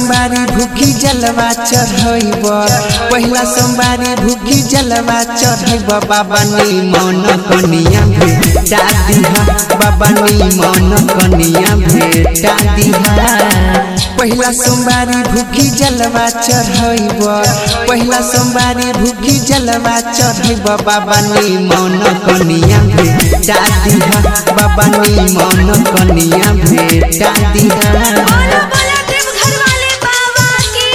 सोमवारी भूखी जलवा चढ़ब पहिला सोमवारी भूखी जलवा चढ़ब बाबा नी मन कनिया भेटा दिहा बाबा नी मन कनिया भेटा दिहा पहिला सोमवारी भूखी जलवा चढ़ब पहिला सोमवारी भूखी जलवा चढ़ब बाबा नी मन कनिया भेटा दिहा बाबा नी मन कनिया भेटा दिहा बोलो बोलो देवघर वाले बाबा की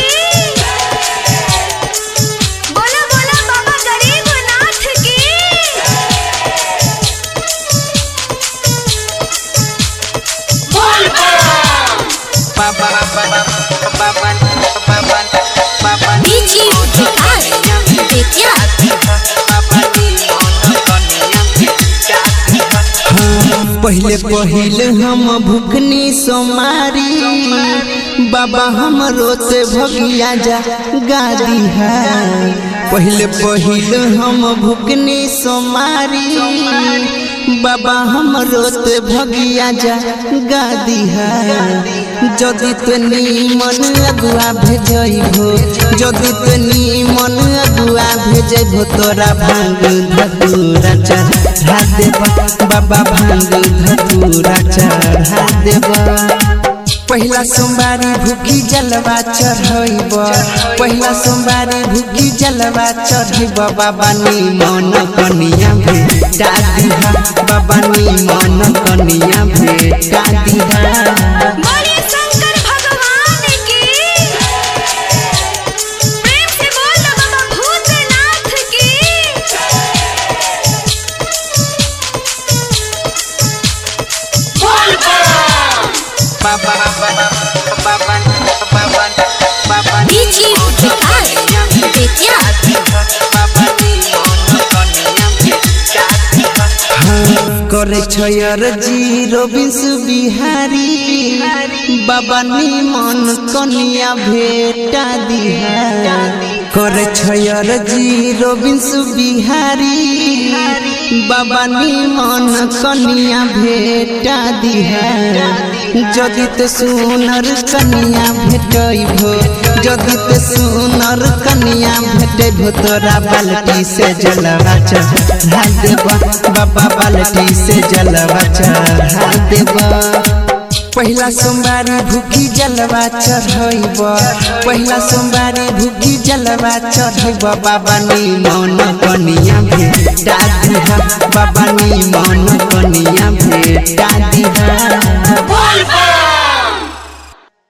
बोलो बोलो बाबा गरीबनाथ की बाबा बाबा बाबा बाबा बाबा बीजी विकास बेतिया पहले पहले हम भुखनी सोमारी बाबा हमरो से भगिया जा गादी है पहले पहले हम भुखनी सोमारी बाबा हमरो से भगिया जा गादी है যদি तनी मन अगुआ भेजइबो যদি तनी मन अगुआ भेजइबो तोरा भांग धतूरा चढ़ा देबा बाबा भांग धतूरा चढ़ा देबा पहिला सोमवारी भूखी जलवा चढ़ब पहिला सोमवारी भूखी जलवा चढ़ब बाबा नी मन कनिया भेटा दिहा बाबा नी मन कनिया भेटा दिहा बोलिए शंकर भगवान की प्रेम से बोल बाबा भूतनाथ की बाबा बाबा बाबा बाबा बाबा बीजी विकास बेतिया करे छयर जीरो बिंस बिहारी बाबा निमन कनिया भेटा दिहा करे छयर जीरो बिंस बिहारी बाबा निमन कनिया भेटा दिहा যদি তো সুনর কনিয়া ভেটইব যদি তো সুনর কনিয়া ভেটইব তোরা বালটি সে জলवा चढ़ा देबा बाबा बाल्टी से जलवा चढ़ा देबा पहिला सोमवारी भूखी जलवा चढ़ब पहिला सोमवारी भूखी जलवा चढ़ब बाबा नी मन कनिया भेटा दिहा बाबा नी मन कनिया भेटा दिहा